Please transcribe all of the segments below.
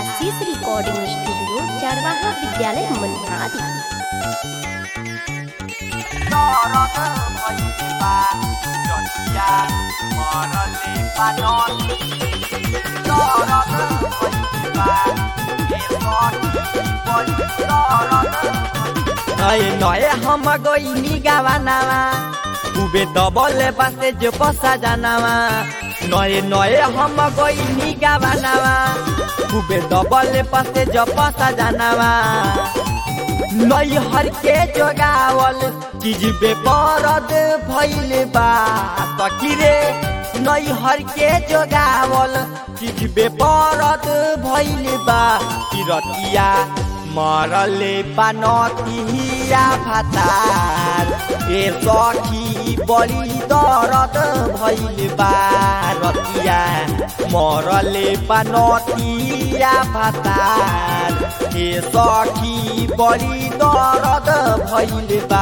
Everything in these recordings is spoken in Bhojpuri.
आशीष रिकॉर्डिंग स्टूडियो चारवाहा विद्यालय मनिहारी नए नए हम गईनी गावानावा उबे दबले पासे जो पसा जानावा नए नए हम गईनी गावानावा उबे दबले पासे जो पसा जानावा नई हर के जोगावल चीज बे परद भइल बा तकिरे नई हर के जोगावल चीज बे परद भइल बा तिरतिया मरले पानतिया भातार ए सखी बड़ी दरद भइल बा रतिया मरले पानतिया भातार ए सखी बड़ी दरद भइल बा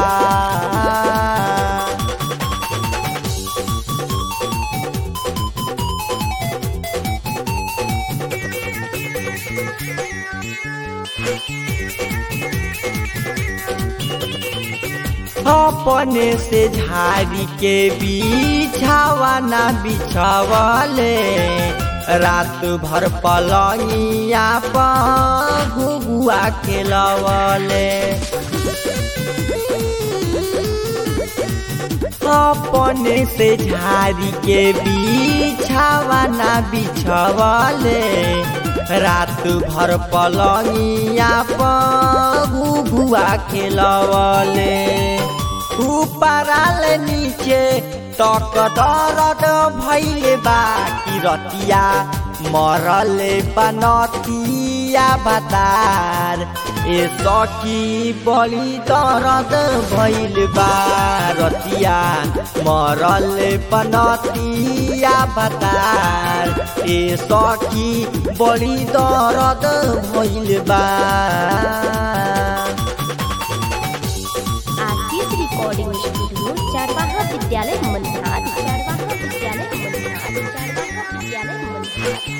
अपने से झाड़ी के बिछावा ना बिछावले रात भर पलंगिया पर घुगुआ खेलवले अपने से झाड़ी के बिछावा ना बिछावले रात भर पलंगिया पर घुघुआ खेलवले ऊपराल नीचे तक दरद भैले बा कि रतिया मरले पनतिया भातार ए सखी बली दरद भैल बा रतिया मरले पनतिया भातार ए सखी बली दरद भैल बा आशीष रिकॉर्डिंग स्टूडियो चारवाहा विद्यालय मनिहारी चारवाहा विद्यालय मनिहारी चारवाहा विद्यालय मनिहारी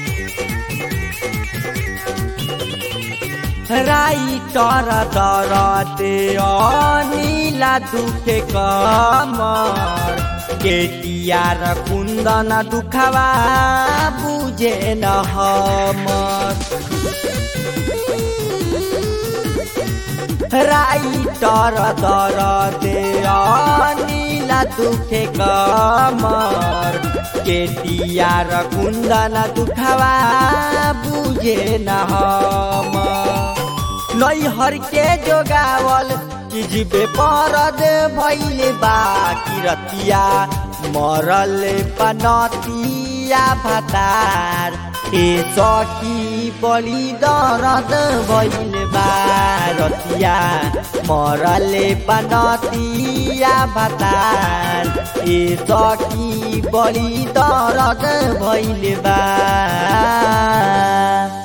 राइटर दरते अनिला दुखे कमर केटियार कुन्दन दुखवा बुझे न हमर राइटर दरते अनिला दुखे कमर केटियार कुन्दन दुखवा बुझे न हमर नैहर के जोगावल चिजबे परद भैले बा किरतिया मरल पनतिया भातार ए सखी बली दरद भैल बा रतिया मरल पनतिया भातार ए सखी बली दरद भैल बा